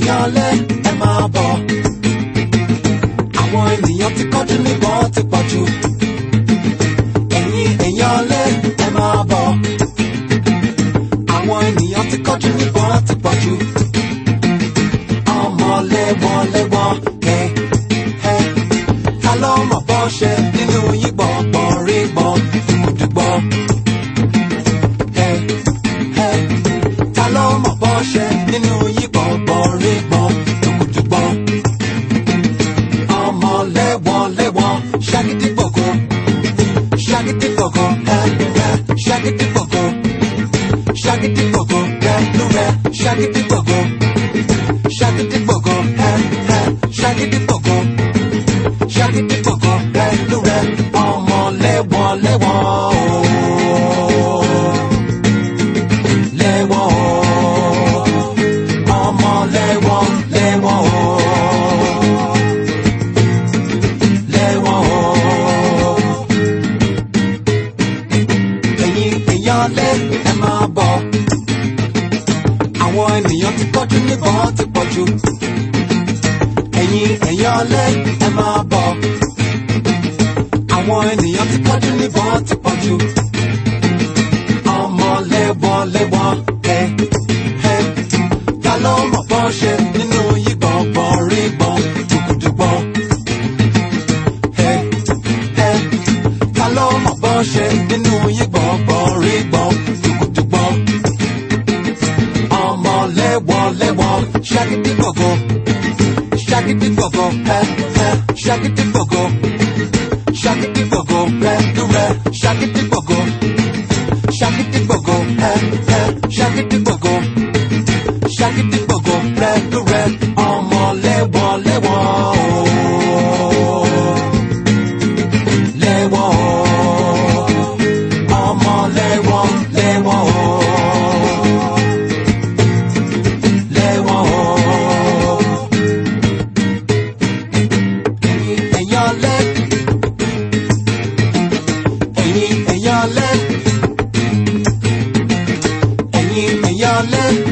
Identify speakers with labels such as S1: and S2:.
S1: èèyàn lé ẹ máa bọ̀. àwọn ènìyàn ti kọjú níbọn ti pọ̀ jù. ẹ̀yin èèyàn lé ẹ máa bọ̀. àwọn ènìyàn ti kọjú níbọn ti pọ̀ jù. ọmọ lẹ́wọ̀n lẹ́wọ̀n kẹ́ ẹ́. ta ló mọ̀ bọ́ ṣe nínú yín gbọ̀ngbọ̀n rí gbọ̀n dùgbọ̀n. ẹ́ ẹ́ ta ló mọ̀ bọ́ ṣe nínú yín gbọ̀ngbọ̀n rí gbọ̀n dùgbọ̀n. ọmọ lẹ́wọ̀n lẹ́wọ̀n ṣàgídí gbọ̀ngàn ṣàgídí gbọ̀ngàn ẹ́ ẹ́ ṣàgídí gbọ̀ngàn ṣàgídí gbọ̀ngàn rẹ̀ ló rẹ̀ ṣàgídí gbọ̀ngàn ṣàgídí gbọ̀ngàn ẹ́ ẹ́ ṣàgídí gbọ̀ngàn ṣàgídí gbọ̀ngàn rẹ̀ ló rẹ̀ ọmọ lẹ́wọ̀n lẹ́wọ̀n ooo. lẹ́wọ̀n ooo. ọmọ lẹ́wọ̀n lẹ́wọ̀n ooo. lẹ́wọ̀n ooo. ẹ̀yin èèyàn lé ẹ máa bọ̀. àwọn ènìyàn ti kọjú níbọn ti pọ̀ jù. ẹ̀yin èèyàn lé ẹ máa bọ̀. àwọn ènìyàn ti kọjú níbọn ti pọ̀ jù. ọmọ lẹ́wọ̀n lẹ́wọ̀n ẹ ẹ ta ló mọ̀ bọ́ ṣe nínú yí gbọ̀ngbọ̀n rí gbọ̀n dùgbùdùgbọ̀n. ẹ ẹ ta ló mọ̀ bọ́ ṣe nínú yí gbọ̀ngbọ̀n rí gbọ̀n dùgbùdùgbọ̀n. ọmọ lẹ́wọ̀n lẹ́wọ̀n ṣàgídí gbọ̀ngàn ṣàgídí gbọ̀ngàn ẹ ẹ ṣàgídí gbọ̀ngàn ṣàgídí gbọ̀ngàn rẹ ló rẹ ṣàgídí gbọ̀ngàn ṣàgídí gbọ̀ngàn ẹ ẹ ṣàgídí gbọ̀ngàn ṣàgídí gbọ̀ngàn rẹ ló rẹ ọmọ lẹ́wọ̀n lẹ́wọ̀n ooo. lẹ́wọ̀n ooo. ọmọ lẹ́wọ̀n lẹ́wọ̀n ooo. lẹ́wọ̀n ooo. ẹ̀yin èèyàn lẹ́ ẹ̀yin èèyàn lẹ́ ẹ̀yin èèyàn lẹ́